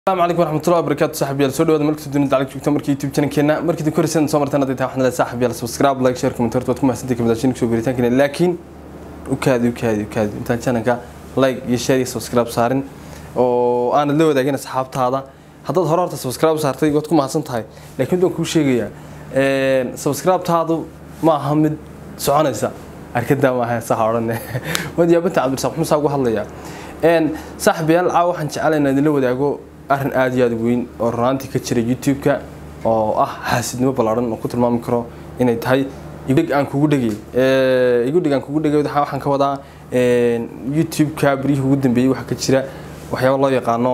السلام عليكم ورحمة الله وبركاته صاحبي يلا سودو مركز الدنيا دعلك جوجتا مركي يوتيوب channel كنا مركي دكور سنة سو مرتين هذي تاخذنا صاحبي يلا سبسكرايب لايك شير كومنتات وتكون محسنتك كم داشين كسو بريتان كنا لكن وكادي وكادي وكادي انت channelka لايك iyo share iyo subscribe saarin oo aan la wadaagin asxaabtaada haddaad hore horta subscribe saartay waad ku mahadsan tahay laakiin waan kuu sheegayaa een subscribe taadu ma aha mid soconaysa arkada ma aha sax oran wad yaabanta cabdirasaaq muxuu ugu hadlayaa een saaxibayaal caawa waxaan jecelahay inaan idinla wadaago arrin aad iyo aad u weyn oo runaantii ka jira youtube-ka oo ah xaasidnimo ballaaran oo ku tilmaami karo inay tahay igudheg aan kugu dhegay igudheg aan kugu dhegay waxaan ka wadaa youtube-ka beryihii ugu dambeeyey waxaa ka jira waxyaaba loo yaqaano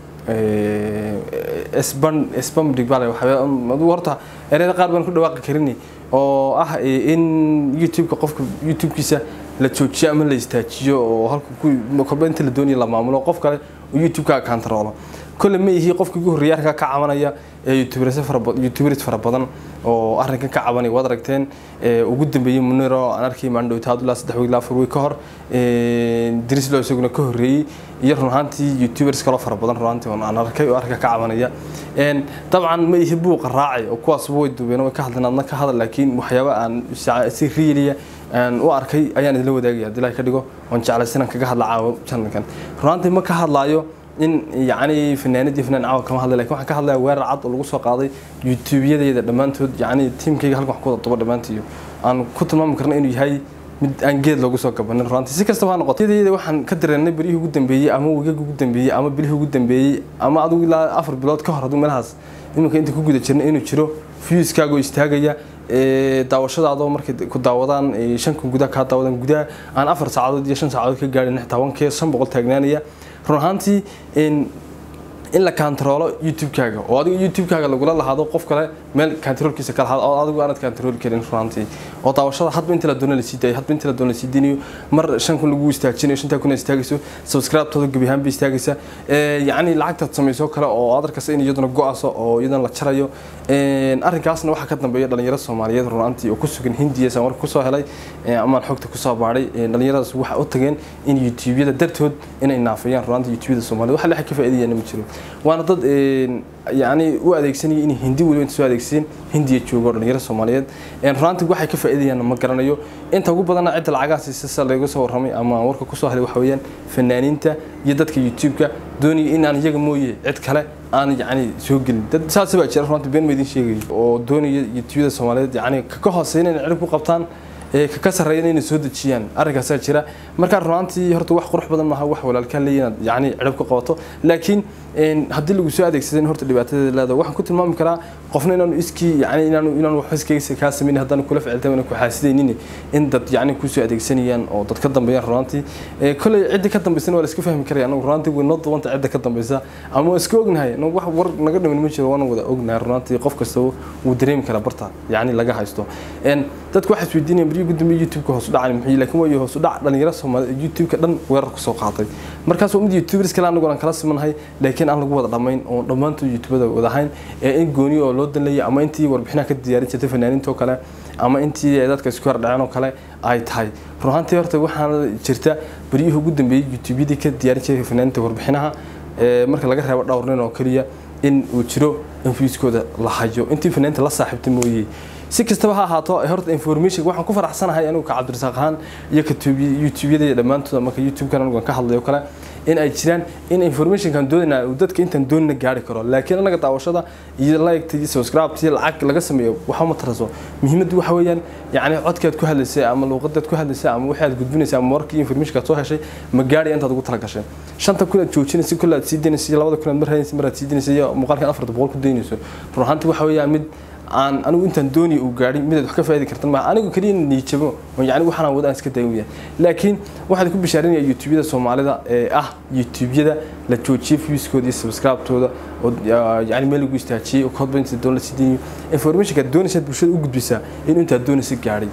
sban sbamdig bale waxyaaba horta ereyada qaar baan ku dhawaaqi karin oo ah in youtube-ka qofka youtube-kiisa la joojiyo ama la istaajiyo oo halka kolba inta la doonayo la maamulo qof kale uu youtube-ka kantaroolo kole ma ihi qofka ugu horreeya arrinkaa ka cabanaya ee youtuberis fara badan oo arrinkan ka cabanaya waad aragteen ugu dambeeyey muniro aan arkay maandhowta hadulaa saddex wiil afar wiil ka hor dirislo isaguna ka horreeyey iyo run ahaantii youtubers kaloo fara badan run ahaantii aan arkay oo arrinka ka cabanaya dabcan ma ihi buuqa raacay oo kuwaas way duubeen way ka hadleen adna ka hadal laakiin waxyaaba aan si riiliya aan u arkay ayaan idinla wadaagaya haddii ilahay ka dhigo oon jeclaysan aan kaga hadla caawo channelkan run ahaantii ma ka hadlaayo in yacni fanaanadii fanaan caawa kama hadlay lakin waxaan ka hadlaya weerar cad oo lagu soo qaaday youtube-yadeeda dhammaantood yacni tiimkayga halkan wax ku wada duba dhammaantiyo aan ku tilmaami karna inuu yahay mid aan geed loogu soo gabanin runtii si kastaba ha noqoto yadeeda waxaan ka dareennay beryihii ugu dambeeyey ama wigaga ugu dambeeyey ama bilihii ugu dambeeyey ama adigu ilaa afar bilood ka hor adigu meelahaas iminka inta ku guda jirna inuu jiro viewskaaga oo istaagaya daawashadaadoo markay ku daawadaan shankan gudaha kaa daawadaan gudaha aan afar saacadood iyo shan saacadood ka gaadhin xitaa wankee shan boqol taagnaanaya run ahaantii in la kantaroolo youtube-kaaga oo adigu youtube-kaaga lagula lahaado qof kale meel kantaroolkiisa ka lahaado oo adigu aanad kantarooli karin run ahaantii oo daawashada hadba inta la doona lasii daayo hadba inta la doona lasii dinayo mar shan kun lagu istaajinayo shantaa kun istaagayso subscribe-tooda gebi ahaan bay istaagaysa yacni lacagtaad samayso kale oo aad arkaysa in iyaduna go-aso oo iyaduna la jarayo arrinkaasna waxaa ka dambeeya dhalinyaro soomaaliyeed run ahaantii oo ku sugan hindiya saan warka kusoo helay amaan xogta kusoo baadhay dhalinyaradaas waxay u tageen in youtube-yada dartood inay naafayaan run ahaantii youtube-yada soomaaliyed waxa lexa ka faa'iidayana ma jiro waana dad yacni u adeegsanaya inay hindi weliba inta soo adeegsadeen hindiya joogo dhalinyaro soomaaliyeed runaantii waxay ka faa'iidayaan ma garanayo inta ugu badanna cidda lacagahaasi sisa laga soo warramay ama warka kusoo helay waxa weeyaan fanaaniinta iyo dadka youtube-ka doonaya in aan iyaga mooye cid kale aan yacni soo gelin dad saasi baa jira runtii been ma idin sheegayo oo doonaya youtube-yada soomaaliyeed yacni ka hooseyn inay cirib ku qabtaan ka sarreeyana inay soo dejiyaan arrinkaasaa jira markaa runaantii horta wax qurux badan maaha wax walaalkaa leeya inaad yacni cirib ka qabato laakiin haddii lagu soo adeegsadan horta dhibaatadeeda leedahay waxaan ku tilmaami karaa qofna inaanu iskii yacni inaanu inaanu waxba iskaga kaa samaynin haddana kula ficiltay ku xaasidaynin in dad yacni kusoo adeegsanayaan oo dad ka dambeeyaan runaantii kolley cidda ka dambaysana waa la iska fahmi karaya anagu runaantii way noo dubanta cidda ka dambaysa ama waa iska ognahay anagu wax war naga dhimin ma jiro waana wada ognahay runaantii qof kasta wuu dareemi karaa barta yacni laga haysto dadku waxay isweydiinayaan beriyo gudoomiye youtube-ka hoos u dhacay muxuu laakiin waa hoos u dhac dhalinyaro soomaaliyeed youtube-ka dhan weerar ku soo qaatay markaas waa mid youtubers kale anagu aan kala simanahay laakiin aan lagu wada dhammayn oo dhammaantood youtubada wada ahayn ee in gooni oo loo danlayay ama intii warbixinaha ka diyaarin jirtay fanaaniinta oo kale ama intii dadka isku hordhaceen oo kale ay tahay run ahaantii horta waxaana jirta beryihii ugu dambeeyey youtube-yadii ka diyaarin jiray fanaaniinta warbixinaha marka laga reebo dhowr nin oo keliya in uu jiro in viewskooda la hayo intii fanaaniinta la saaxiibtay mooyee si kastaba ha ahaato horta information waxaan ku faraxsanahay anigu ka cabdirasaaq ahaan iyo ka youtube-yada dhammaantooda marka youtube-kan anigu ka hadlayo kale in ay jiraan in informationkan doonayna uu dadka intaan doonina gaari karo laakiin anaga daawashada iyo like iyo subscribe iyo lacag laga sameeyo waxa ma taraso muhiimaddu waxa weeyaan yacni codkaad ku hadlaysay ama luuqadaad ku hadlaysay ama waxaad gudbinaysay ama warkii informationkaad soo heshay ma gaari intaad ugu tala gashay shanta kun aad joojinaysay kulle aad sii daynaysay labada kun aad mar haynaysa mar aad sii daynaysay iyo muuqaalkan afarta boqol ku daynayso run ahaantii waxa weeyaan mid aan anigu intaan doonaya uu gaadhay midaad wax ka faa'idi kartan maaha anigu keliya niijabo oo yacni waxaan wada aan iska daawaya laakiin waxaan ku bishaarinaya youtube-yada soomaalida ee ah youtube-yada la joojiyay viewskooda iyo subscribe-tooda oo yacni meel lagu istaajiyey oo kodba inta doon la sii daynayo informationka aad doonaysaad bulshada u gudbisaa in intaad doonaysa gaadhay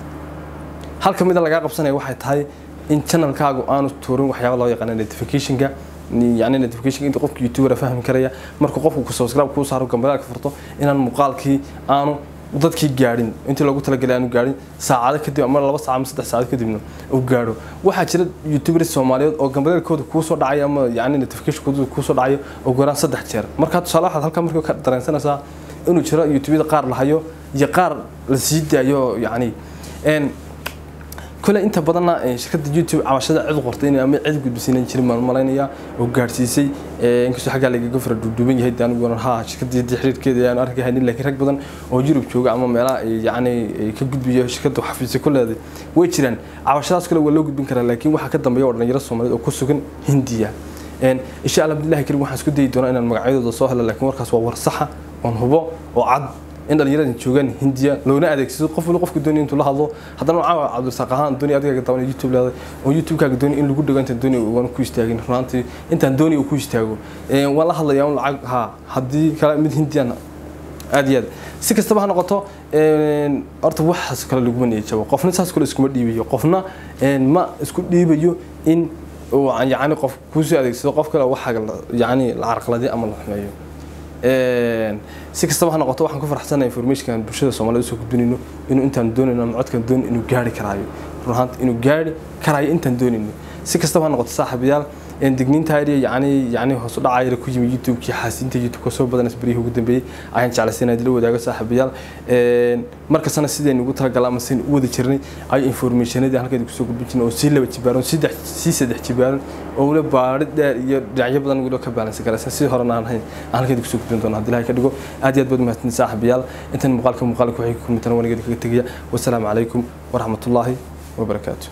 halka mida lagaa qabsanaya waxay tahay in channelkaagu aanu tuurin waxyaaba loo yaqaana notificationka يعني notification inta qofka youtuber fahmi karaya marka qofku ku subscribe ku saaro gambalaalka furto inaan muuqaalkii aanu dadkii gaadhin intii loogu talagalay aanu gaadhin saacado kadib ama laba saac ama saddex saacad kadibna uu gaadho waxaa jira youtubers soomaaliyeed oo gambaleelkooda kuu soo dhacay ama yacni notificationkooda kuu soo dhacayo ugu yaraan saddex jeer markaa tusaale waxaad halkaa markaa ka dareensanaysaa inuu jiro youtubeyada qaar la hayo iyo qaar la sii daayo yacni kule inta badanna shirkadda youtube cabashada cid qortay in ama cid gudbisiinan jirin baan malaynayaa oo gaadhsiisay inkastoo xaggaa lagaga fara duuduuban yahay de aniguna ha shirkadda xiriirkeeda ayaan arki haynin laakiin rag badan oo yurub jooga ama meelaha yacni ka gudbiya shirkadda xafiisya ku leeday way jiraan cabashadaas kale waa loo gudbin karaa laakiin waxaa ka dambeeya oo dhalinyaro soomaaliyeed oo ku sugan hindiya insha allah abdillahi karim waxaan isku dayi doonaa inaan magacyadooda soo helo laakiin warkaas waa war saxa oon hubo oo cad in dhalinyarada joogaan hindiya loona adeegsado qof wali qofka doonaya intuu la hadlo haddana caawa cabdirasaaq ahaan doonaya adigaaga daban youtube leeday oo youtube-kaaga doonaya in lagu dhago intaan doonaya waan ku istaagin runaantii intaan doonaya uu ku istaago waan la hadlayaa un lacag ha haddii kale mid hindiyan aad iyo aad si kastaba ha noqoto horta waxaas kale laguma niyajabo qofna saas kale iskuma dhiibayo qofna ma isku dhiibayo in yacni qof kuusoo adeegsado qof kale waxaaga yacni la carqaladiyo ama la xumeeyo si kastaba ha noqoto waxaan ku farxsanahay informationkan bulshada soomaaliyed usoo gudbinayno inuu intaan doonayno ama codkan doon inuu gaari karaayo run ahaanta inuu gaari karaayo intaan doonayno si kastaba ha noqoto saaxiibayaal digniinta area yacni yacni hoos u dhacayla ku yimi youtube-kii xaasiinta youtube ka soo badanaysa berihii ugu dambeeyey ayaan jeclaysa inaad la wadaago saaxiibayaal markastana sidaynu ugu talagalay ama sidaynu u wada jirnay ay informationadii halkeeda kusoo gudbin jirnay oo sii laba jibaaran saddex sii saddex jibaaran oo wala baari dheer iyo dhinacyo badan waliba ka baalansan karaysa si horena aan hayn aan halkeeda kusoo gudbin doono haddii ilahay ka dhigo aad iyo aad baad mahadsanid saaxiibayaal intan muuqaalka muuqaalka waxay ku kulmitaan wanigeeda kaga tegaya wasalaamu calaykum waraxmatullaahi wabarakaatu